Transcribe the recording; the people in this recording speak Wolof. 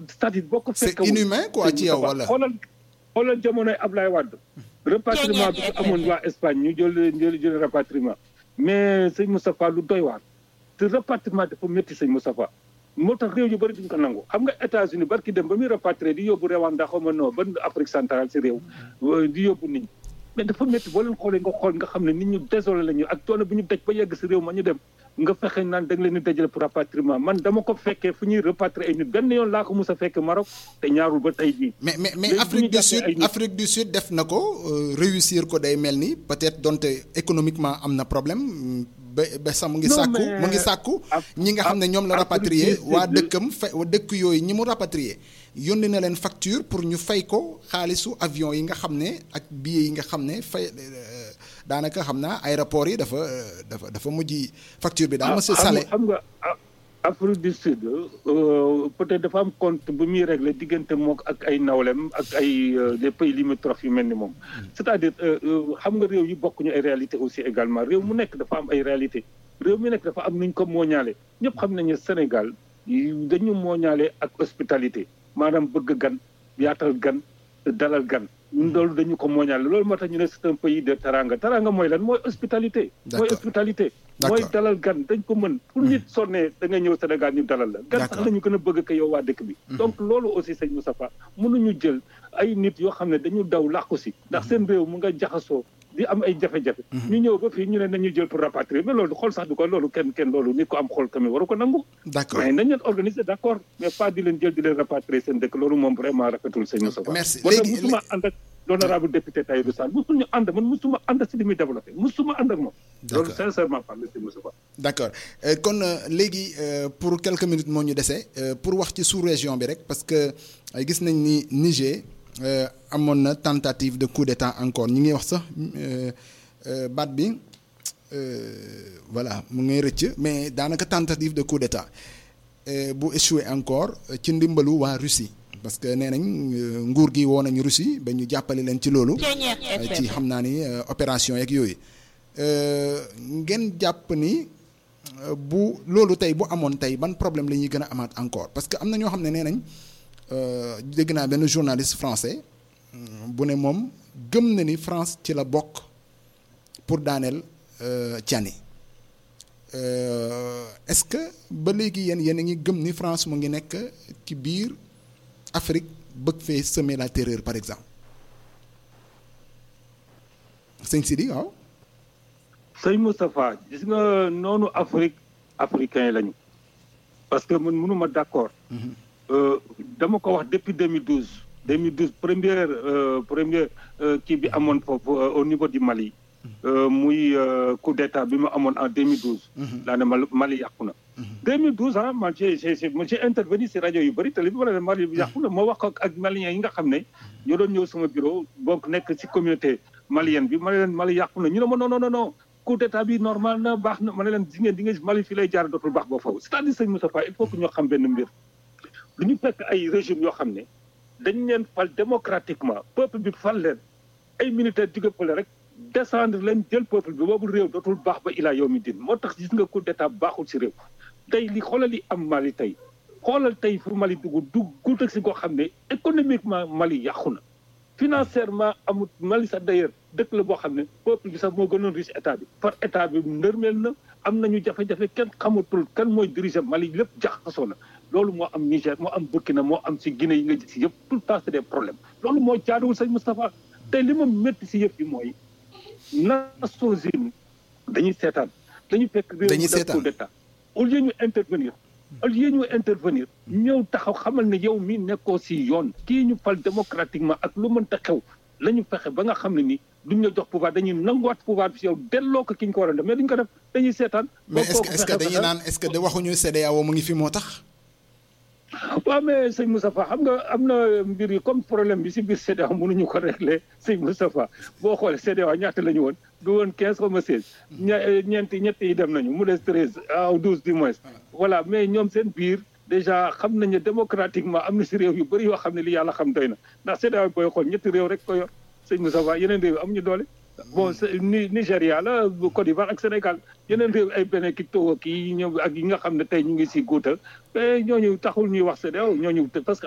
c'est-à-dire boo ko c'est fekkewul inhumain quoi ci yow wala xoolal xoolal jamonoy Ablaye Wade rapatriement bi fi amoon waa Espagne ñu jël jël jël rapatriement mais sëñ Moustapha lu doy waar te rapatriement dafa métti sëñ Moustapha moo tax réew yu bëri duñ ko nangu xam nga États-Unis barki dem ba muy rapatrier di yóbbu Rwanda xaw ma non ba Afrique centrale si réew di yóbbu nit ñi mais dafa métti boo leen xoolee nga xool nga xam ne nit ñu désolé la ñu ak coono bi ñu daj ba yegg si réew ma ñu dem nga fexe naan da nga leen di dajale pour rapatriement man dama ko fekkee fu ñuy rapatrier ay nit benn yoon laa ko mus a fekke Maroc te ñaarul ba tey jii mais mais mais Léegi Afrique bu ñu du jàppee Sud ay nit- Afrique du Sud def na ko euh, réussir ko day mel ni peut-être donte économiquement am na problème mm, ba ba sax mu ngi Non, sàkku mais mu ngi sàkku Af- ñi nga xam ne ñoom la Afrique rapatrier du Sud- waa dëkkam fa dëkk yooyu ñi mu rapatrier yónni na leen facture pour ñu fay ko xaalisu avion yi nga xam ne ak billets yi nga xam ne fay euh, daanaka xam naa aéroport yi dafa euh, dafa dafa mujj facture bi daal monsieur xam Salé nga xam nga ah, Afrique du Sud euh, peut-être dafa am compte bu muy régler diggante mook ak ay nawlem ak ay euh, des pays limitrophes yu mel ni moom. c'est-à-dire euh, euh, xam nga réew yi bokkuñu ay réalité aussi également réew mu nekk dafa am ay réalité réew mu nekk dafa am nuñ ko mooñaale ñëpp xam nañu Sénégal yi dañu mooñaale ak hospitalité maanaam bëgg gan yaatal gan dalal gan. loolu dañu ko mooñaale loolu moo tax ñu ne c'est un pays de teranga teranga mooy lan mooy hospitalité. mooy D'accord. hospitalité. D'accord. mooy dalal gan dañ ko mën pour nit sonnee da nga ñëw Sénégal ñu dalal la gan sax D'accord. la ñu gën a bëgg ko yow waa dëkk bi donc loolu aussi sëñ Moustapha mënuñu jël ay nit yoo xam ne dañu daw làqu si ndax seen réew mu nga jaxasoo di am ay jafe-jafe ñu ñëw ba fii ñu ne nañu jël pour rapatrier mais loolu xool sax du ko loolu kenn kenn loolu nit ko am xool tamit waru ko nangu d'accord mais nañ leen organiser d'accord mais pas di leen jël di leen rapatrier seen dëkk loolu moom vraiment rafetul sëñ Moustapha Merci. moo tax Léegi- musuma ànd ak l'honorable député Tahirou Sarr musuñu ànd man musuma ànd si li muy développé musuma ànd ak moom loolu D'accord. sincèrement parlé sëñ Moustapha d'accord Euh, kon euh, léegi euh, pour quelques minutes moo ñu dese euh, pour wax ci sous-région bi rek parce que euh, gis nañ ni Niger euh, amoon na tentative de coup d'état encore ñi ngi wax sax euh, euh, baat bi euh, voilà mu ngay rëcc mais daanaka tentative de coup d'état euh, bu échoué encore euh, ci ndimbalu waa Russie parce que nee nañ euh, nguur gi woo nañu Russie ba ñu jàppale leen ci loolu euh, ci xam naa ni euh, opération yeeg yooyu Euh, ngeen jàpp ni euh, bu loolu tey bu amoon tey ban problème la ñuy gën a amaat encore parce que am na ñoo xam ne nee nañ euh, dégg naa benn journaliste français mm, bu ne moom gëm na ni France ci la bokk pour daaneel euh, Tiani Euh, est-ce que ba léegi yéen yéen a ngi gëm ni France mu ngi nekk ci biir Afrique bëgg fee semer la terreur par exemple sëñ Sidi waaw. sëñ Moustapha gis nga noonu Afrique africain lañu parce que man mënuma d'accord Euh, dama ko wax depuis 2012 2012 première euh, première euh, kii bi amoon foofu euh, au niveau du Mali euh, muy euh, coup d'état bi mu amoon en 2012 laa ne Mali Mali yàqu na 2012 ah man j'ai j'ai j'ai j'ai intervenu si rajo yu bëri télé bi ma ne Mali yàqu na moo wax ko ak maliens yi nga xam ne ñoo doon ñëw sama bureau bokk nekk si communauté malienne bi ma ne leen Mali yàqu na ñu ne ma non non non non coup d'état bi normal na baax na ma ne leen di ngeen di ngeen Mali fii lay jaar dootul baax ba foofu c'est-à-dire sëñ Moustapha il faut que ñoo xam benn mbir lu ñu fekk ay régime yoo xam ne dañ leen fal démocratiquement peuple bi fal leen ay militaire jóge fële rek descendre leen jël peuple bi boobu réew dootul baax ba ilaa yow mi din moo tax gis nga coup d'état baaxul si réew tey li xoolal li am Mali tey xoolal tey fu Mali dugg dugg si koo xam ne économiquement Mali yàqu na financièrement amut Mali sax d'ailleurs dëkk la boo xam ne peuple bi sax moo gënoon riche état bi par état bi ndërmeel na am nañu jafe-jafe kenn xamatul kan mooy diriger Mali lépp jaxasoo na loolu moo am Niger moo am Burkina moo am si Guinée yi nga gis yëpp tout le temps c'est des problèmes loolu moo jaaduwul sëñ Moustapha tey li ma métti si yëpp yi mooy Nations Unies dañuy seetaan dañuy fekk réew Dañuy mu def seetaan. coup d'état au lieu ñu intervenir au lieu ñu intervenir ñëw taxaw xamal ne yow mi nekkoo si yoon kii ñu fal démocratiquement ak lu mënta xew la ñu fexe ba nga xam ne ni duñ la jox pouvoir dañuy nanguwaat pouvoir bi si yow delloo ko ki ñu ko war a def mais duñ ko def dañuy seetaan mais ba est-ce que kooku est-ce que fexe dañuy ba- naan est-ce que de waxuñu CEDEAO mu ngi fi moo tax. waaw mais sëñ Moustapha xam nga am na mbir yi comme problème bi si biir CEDEAO mënuñu ko régler sëñ Moustapha boo xoolee CEDEAO ñaata la ñu woon du woon quinze comme seize ña ñeenti ñett yi dem nañu mu des treize ah douze du moins voilà mais ñoom seen biir déjà xam nañu démocratiquement am na si réew yu bëri yoo xam ne li yàlla xam doy na ndax CEDEAO booy xool ñetti réew rek ko yor sëñ Moustapha yeneen réew yi amuñu doole bon c'est- Ni Nigéria la Côte d'Ivoire ak Sénégal yeneen réew ay beneen ki Togo kii ñoom ak yi nga xam ne tey ñu ngi si guuta mais ñooñu taxul ñuy wax CEDEAO ñooñu parce que